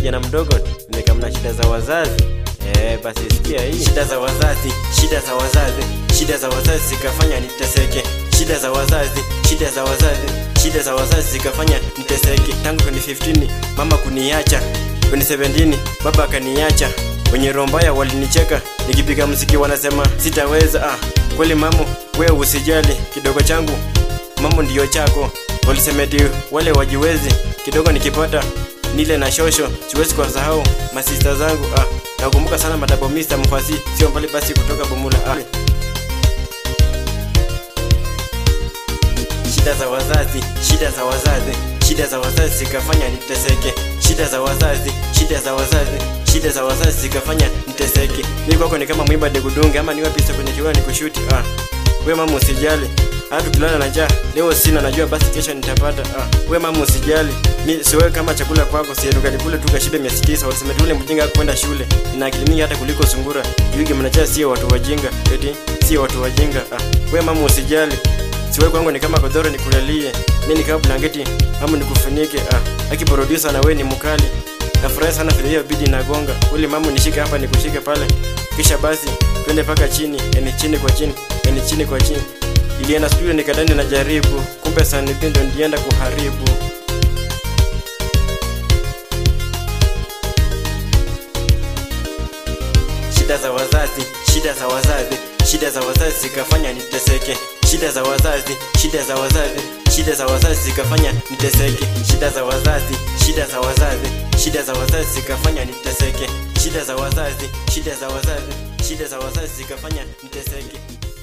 kijana mdogo nimekamna shida za wazazi eh, basi sikia hii shida za wazazi shida za wazazi shida za wazazi zikafanya niteseke shida za wazazi shida za wazazi shida za wazazi zikafanya niteseke tangu 2015 mama kuniacha 2017 baba akaniacha wenye roho mbaya walinicheka nikipiga mziki wanasema sitaweza ah, kweli mamo wewe usijali kidogo changu mambo ndiyo chako walisemeti wale wajiwezi kidogo nikipata nile na shosho siwezi kuwasahau masista zangu ah, nakumbuka sana madabo mista mfasi sio mbali basi kutoka bomula ah. shida za wazazi shida za wazazi shida za wazazi zikafanya niteseke shida za wazazi shida za wazazi shida za wazazi zikafanya niteseke mi kwako ni kama mwimba degudunge ama niwe pisa kwenye kiwaa nikushuti ah. we mama usijali hata tukilala na njaa leo sina najua basi kesho nitapata ah. we mama usijali mi siwewe kama chakula kwako sietukalikule tukashibe miezi tisa walisema tule mjinga kwenda shule ina akili mingi hata kuliko sungura yuge mnajaa sio watu wajinga eti sio watu wajinga ah. we mama usijali siwe kwangu ni kama godoro nikulalie mi ni kama blanketi ama nikufunike ah. aki producer na we ni mkali nafurahi sana vile hiyo bidi nagonga uli mamu nishike hapa nikushike pale kisha basi twende paka chini yani chini kwa chini yani chini kwa chini ilienda studio nikadani na jaribu kumbe sanipindo ndienda kuharibu shida za wazazi shida za wazazi shida za wazazi zikafanya niteseke shida za wazazi shida za wazazi shida za wazazi zikafanya niteseke shida za wazazi shida za wazazi shida za wazazi zikafanya niteseke shida za wazazi shida za wazazi shida za wazazi zikafanya niteseke